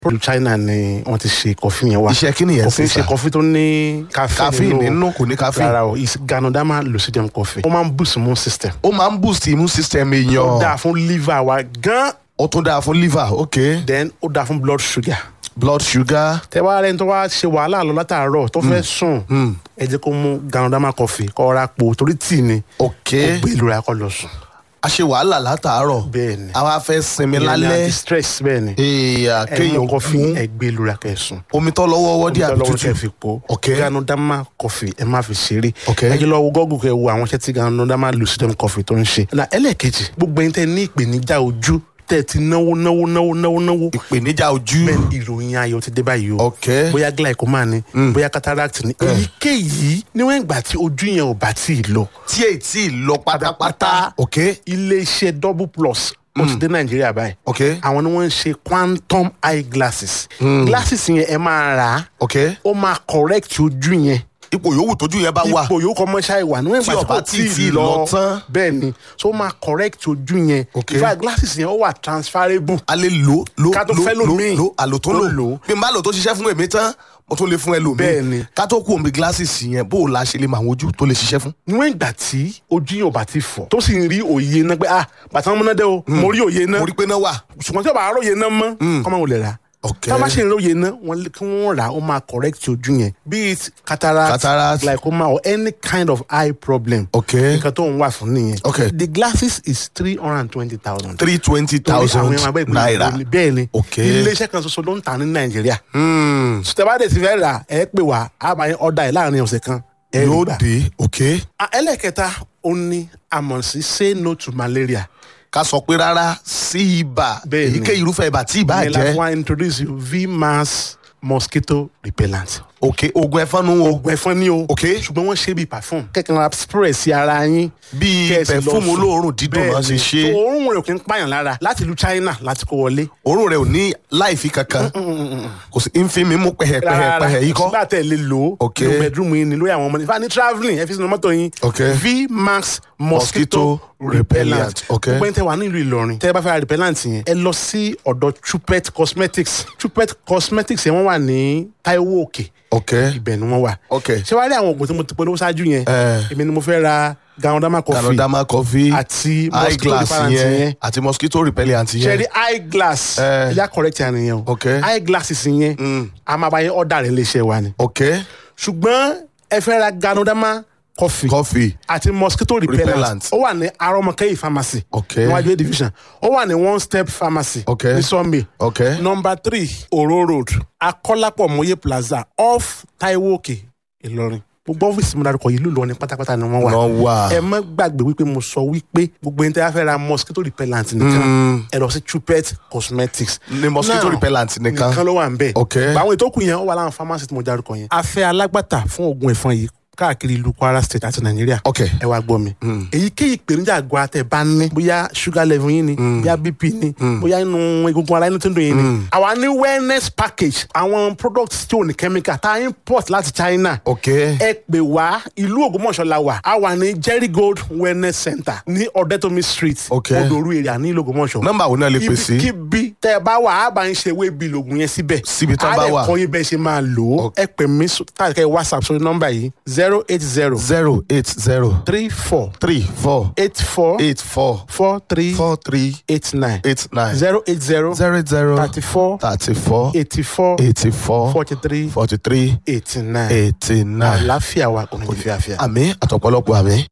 ìlú China ni wọ́n ti ṣe kọfí yẹn wá iṣẹ́ kí nìyẹn kọfí sí ṣe sà kọfí tó ní caffeine nínú kò ní caffeine rárá o is Ganoderma lucidum coffee ó máa ń boost immune system ó máa ń boost immune system ó èèyàn dáa fún liver wa gan ó tún dáa fún liver ok then ó dáa fún blood sugar blood sugar tẹ wá rẹni tó wá ṣe wàhálà lọ látàárọ̀ tó fẹ́ sùn ẹ jẹ́ kó mú Ganoderma coffee kó ra po torí tíì ni ok ó gbé ìlú ra kó lọ sùn a ṣe wàhálà látàárọ̀ bẹ́ẹ̀ ni àwa fẹ́ sinmi Ìyẹn ni lálẹ́ anti-stress bẹ́ẹ̀ ni èèyàn ẹ mú kéèyàn kọfí mú ẹ gbé ìlú ra kẹ́ sùn omi tó lọ́wọ́ wọ́dí àbí lọ́wọ́ kẹ́ tútù fi po Ok. Ganoderma coffee ẹ má fi ṣeré Ok. ẹ jẹ́ lọ wo gọ́gùn kẹ́ wo àwọn iṣẹ́ tí Ganoderma lucidum coffee tó ń ṣe na ẹlẹ́ẹ̀kejì gbogbo ẹni tẹ́ ní ìpèníjà ojú tẹ́ ti náwó náwó náwó náwó náwó ìpèníjà ojú bẹ́ẹ̀ ni ìròyìn ayọ̀ ti dé báyìí o ok bóyá glaucoma ni bóyá cataract ni èyíkéyìí níwọ̀n ìgbà tí ojú yẹn ò bá tí ì lọ tí èyí tí ì lọ pátápátá ok iléeṣẹ́ double plus ó ti dé nàìjíríà báyìí ok àwọn ni wọ́n ń ṣe quantum eye glasses glasses yẹn ẹ máa rà á ok ó máa correct ojú yẹn ipò yòówù tójú yẹn bá wà ipò yòó kọ́ mọ́ṣá ìwà níwọ̀n Tí ìgbà ó bá tí ì tí ì lọ tán. bẹ́ẹ̀ ni so ó máa correct ojú yẹn Ok. in fact glasses yẹn ó wà transferable a lè lò lò Ká tó lò fẹ́ lò lòmíì. lò àlò tó Tó lò lò. bí n bá lò tó ṣiṣẹ́ fún èmi tán mo tún lè fún ẹlòmíì Bẹ́ẹ̀ ni. ká tó kú omi glasses yẹn bó o la ṣe lè mọ àwọn ojú tó lè ṣiṣẹ́ fún. níwọ̀n ìgbà tí ojú yẹn ò bá ti fọ́ tó sì ń rí òye náà pé ah bàtà wọn múná dé o mo rí òye náà mo rí pé náà wà. ṣùgbọ́n tí o bá róye náà mọ́ kọ́mọ wò lè rà ok tá a bá ṣe ń róye náà wọ́n lé- kí wọ́n rà ó máa correct ojú yẹn be it cataract, Cataract. glaucoma or any kind of eye problem ok nǹkan tó ń wà fún nìyẹn Ok. the glasses is three hundred and twenty thousand. three twenty thousand naira. bẹ́ẹ̀ ni Ok. iléeṣẹ́ kan ṣoṣo ló ń tà ní nàìjíríà Hmm, sùtẹ́bàdé ti fẹ́ rà ẹ pè wá a máa ń ọ̀dà ẹ̀ láàrin ọ̀sẹ̀ kan ẹ rí yóò gbà. dé ok Ah, ẹlẹ́kẹta ó ní àmọ̀ sí say no to malaria ká sọ pé rárá sí ibà Bẹ́ẹ̀ ni. èyíkéyìí irúfẹ́ ibà tí ibà ìyẹn la jẹ́ fún wa introduce you vmax mosquito repellent. ok oògùn ẹ̀fọn nu o oògùn ẹ̀fọn ni o Ok. ṣùgbọ́n wọ́n ṣe bíi perfume kẹ̀kẹ́ ra spray sí ara yín bíi kẹ́sì lọ pẹ̀fúmù sùn. olóòórùn dídùn náà ṣe Bẹ́ẹ̀ni. ṣe So, òórùn rẹ̀ kì í pààyàn lára láti ìlú China láti kó wọlé. òórùn rẹ̀ ò ní láìfi kankan kò sí ń fi mi mú pẹ̀hẹ̀pẹ̀hẹ̀ yìí kọ́ sígbà tẹ̀ lè lò ó Ok. nínú bedroom yín ni lórí àwọn ọmọ ní fani travelling ẹ fi sínú mọ́tò yín Ok. vmax mosquito Mosquito repellent repellent. Ok. gbogbo ẹni tẹ wà nílùú Ìlọrin tẹ bá fẹ́ ra repellent yẹn ẹ lọ sí ọ̀dọ̀ Chupet cosmetics Chupet cosmetics yẹn wọ́n wà ní Taiwo Òkè ok ibẹ̀ ni wọ́n wà ok ṣé wàá rí àwọn oògùn tí mo ti polówó ṣáájú yẹn Eh. èmi ni mo fẹ́ ra Ganoderma coffee Ganoderma coffee àti mosquito eyeglass repellent yẹn yẹn àti mosquito repellent ṣe yẹn rí eyeglass Eh. ẹ̀yà correct yẹn nìyẹn o Ok. eyeglasses yẹn a máa bá yẹn ọ̀dà rẹ̀ léṣe wa ni ok ṣùgbọ́n ẹ fẹ́ ra Ganoderma coffee coffee àti mosquito repellent Repellent. ó wà ní arọmọkẹyì pharmacy Ok. níwájú A division ó wà ní one step pharmacy Ok. ní Sunday ok number three Oro road Akọ́lápọ̀ Mọ́yé plaza off Taiwo Òkè Ìlọrin gbogbo ọ́fíìsì mi dárúkọ yìí ló lọ ní pátápátá ni wọ́n wà náà wà ẹ má gbàgbé wípé mo sọ wípé gbogbo ẹni tí a fẹ́ ra mosquito repellent nìkan ẹ lọ sí Chupet cosmetics ní mosquito Now, repellent nìkan nìkan ló wà ń bẹ̀. Ok. báwọn ètò kù yẹn ó wà láwọn pharmacy tí mo dárúkọ yẹn. a fẹ́ alágbàtà fún oògùn ẹ̀fọn yìí káàkiri ìlú Kwara state àti Nàìjíríà. ok ẹ wá gbọ́ mi. èyíkéyìí ìpèníjà àgọ́ àtẹ̀ bá ní. bóyá sugar level yín ni. bóyá bp ni. bóyá inú egungun ara inú tó ń dùn yín ni. àwa ní wellness package àwọn products tí ò ní chemical tá a import láti China. ok ẹ pè wá ìlú Ògbómọ̀ṣọ́ la wà a wà ní Jerry Gold wellness center ní Ọ̀dẹ́tòmí street Ok. Odoru area ní ìlú Ògbómọ̀ṣọ́ nọ́mbà wo náà lè pè sí ibikíbi tẹ ẹ bá wà á bá ń ṣe ewé bíi lògùn yẹn síbẹ̀. Síbi tán bá wà. á lè kọ́ yín bẹ́ẹ̀ ṣe máa lò ó. ẹ pè mí káàkiri whatsapp sórí nọ́mbà yìí zero eight zero zero eight zero three four three four eight four eight four four three four three eight nine eight nine zero eight zero zero zero thirty four thirty four eighty four eighty four forty three forty three eighty nine eighty nine àlàáfíà wa kò ní fi àfíà. àmì àtọ̀pọ̀lọpọ̀ àmì.